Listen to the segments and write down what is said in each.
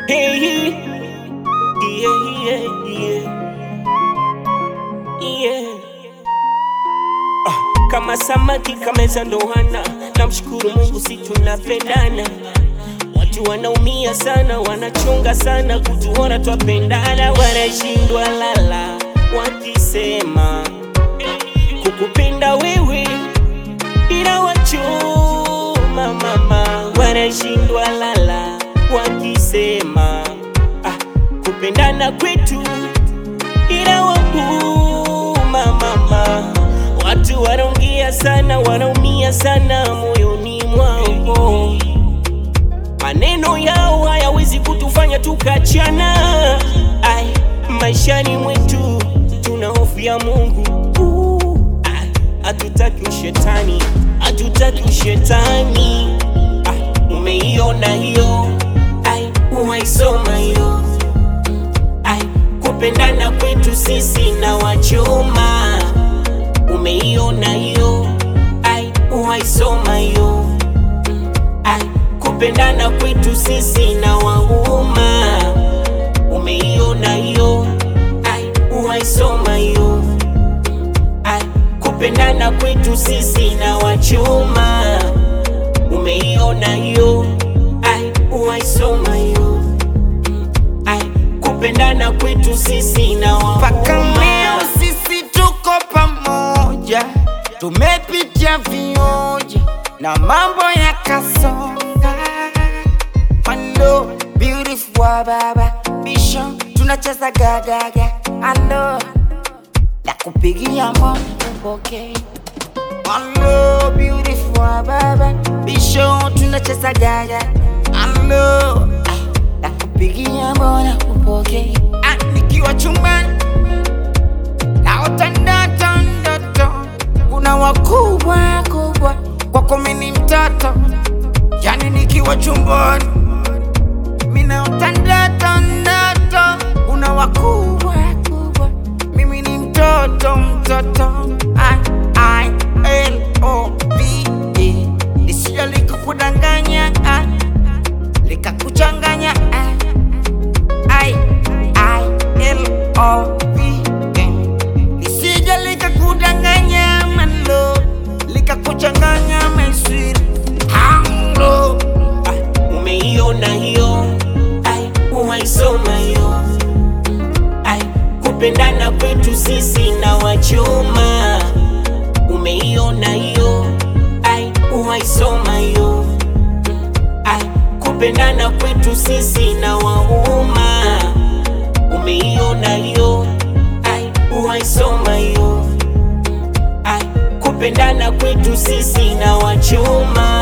Hey, yeah, yeah, yeah. Yeah. Ah, kama samaki kameza ndoana, namshukuru Mungu si tunapendana. Watu wanaumia sana, wanachunga sana kutuona twapendana, wanashindwa lala wakisema kukupenda wewe ila wachoma mama, wanashindwa lala wakisema ah, kupendana kwetu ila wauma mama. Watu wanaongea sana, wanaumia sana moyoni mwao, maneno yao hayawezi kutufanya tukachana. Ai, maishani mwetu tuna hofu ya Mungu. Uh, ai, Hatutaki ushetani, hatutaki ushetani. Ai, umeiona hiyo? Ai, uwaisoma hiyo? Ai, kupendana kwetu sisi na wachoma, umeiona hiyo? Ai, uwaisoma hiyo? Ai, kupendana kwetu sisi na wauma, umeiona hiyo? Ai, uwaisoma hiyo? Ai, kupendana kwetu sisi na wachoma, umeiona hiyo? Ai, uwaisoma hiyo? Ai, kupendana kwetu sisi na Mpaka wauma leo sisi tuko pamoja, tumepitia vioja na mambo yakasonga. Hello, beautiful wa baba bisho, tunacheza gagaga. Hello, nakupigia mbona upokee. Hello, beautiful wa baba bisho, tunacheza gaga. Hello, ah, nakupigia mbona upokee. Ah, nikiwa chumbani naota ndoto ndoto, kuna wakubwa kubwa kwako mimi ni mtoto, yani nikiwa chumbani mimi naota ndoto ndoto, kuna wakubwa kubwa, mimi ni mtoto mtoto. I, I, L, O, V, E, lisije likakudanganya ah, likakuchanganya ah. I, I, L, O, V, E. Lisije likakudanganya malo, likakuchanganya my sweet hello. Ai, umeiona hiyo? Ai, uwaisoma hiyo? Ai, kupendana kwetu sisi na wachoma, umeiona hiyo? Ai, uwaisoma hiyo? Ai, kupendana kwetu sisi na wauma, umeiona hiyo? Ai, uwaisoma hiyo? Ai, kupendana kwetu sisi na wachoma,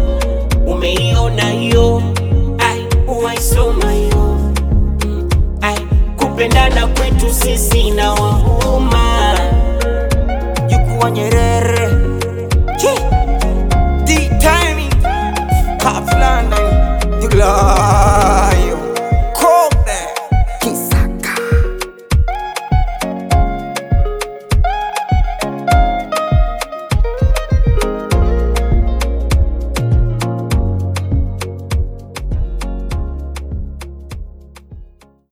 umeiona hiyo? Ai, uwaisoma hiyo? Ai, kupendana kwetu sisi na wauma Jukuwa Nyerere Chi D timing Kaplan Jugla